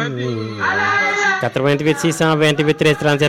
88 628 13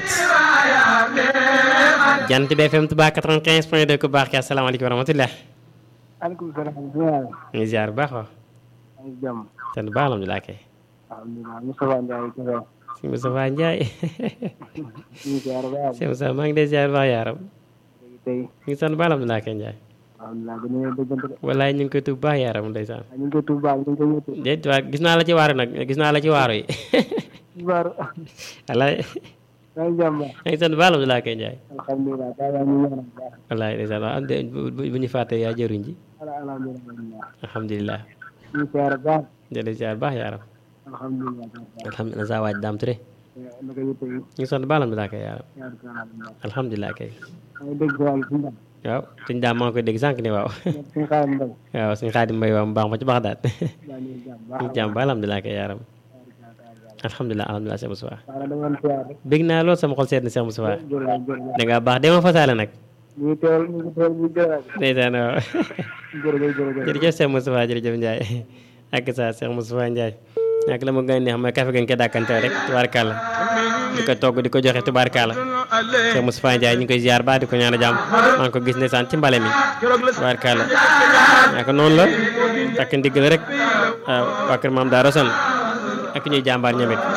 37 jant bi FM Touba 95 point 2 ku baax ki asalaamaaleykum wa rahmatulah. maaleykum salaam. ñu ngi ziar bu baax wa. maa ngi jàmm. sant baax alhamdulilah kay. alhamdulilah Moustapha Ndiaye Kébé. si Moustapha Ndiaye. ñu ngi ziar bu baax. si Moustapha maa ngi lay ziar bu baax yaaram. léegi tey. ñu ngi sant baax alhamdulilah kay Ndiaye. alhamdulilah gën nañoo déggante de. walaay ñu ngi koy tuub baax yaaram ndeysaan. ñu ngi koy tuub baax ñu ngi koy ñëpp. déet waa gis naa la ci waaru nag gis naa la ci waaru yi. Baaru. walaay maa ngi jàmm baax. ñu ngi sant baax alhamdulilah kay Ndiaye. alhamdulilah daa yaa ñu ñaanal bu baax. walaay ndeysaan waaw de bu bu ñu fàttee yaa jëruñ ji. ala alhamdulilah. alhamdulilah. ñu ngi ziar bu baax. jërëjëf ziar baax yaaram. alhamdulilah. alhamdulilah saa waaj daam ture. naka yëpp yi. ñu ngi sant baax alhamdulilah kay yaaram. ziar bu baax. alhamdulilah kay. maa ngi dégg wàllu suñu ndam. waaw suñ daam maa ngi koy dégg sànq ni waaw. suñu xaaral mbay. waaw suñ xaadim mbay waaw mu baax ma ci baax daal. maa ngi jàmm baax. ñu jàmm ba alhamdulilah kay yaaram. alhamdulilah alhamdulilah Cheikh Moustapha. waaw dama doon ziar rek. bég naa lool sama xol seet na Cheikh Moustapha. jërëjëf jërëjëf. da ngaa baax dama fasaale nag. ñu ngi teewal ñu ngi teewal ñu ngi teewal. ndeysaan waaw. jërëjëf jërëjëf. jërëjëf Cheikh Moustapha jërëjëf Ndiaye ak sa Cheikh Moustapha Ndiaye ak la ma gën a neex mooy kafe gañ ko dàkkante rek tubaarkàlla di ko togg di ko joxe tubaarkàlla Cheikh Moustapha Ndiaye ñu ngi koy ziar ba di ko ñaan a jàmm maa ngi ko gis ne saan ci mbale mi tubaarkàlla ak noonu la takk ndigg la rek waaw waa kër maam daa rosan ak ñuy jàmbaar ñamit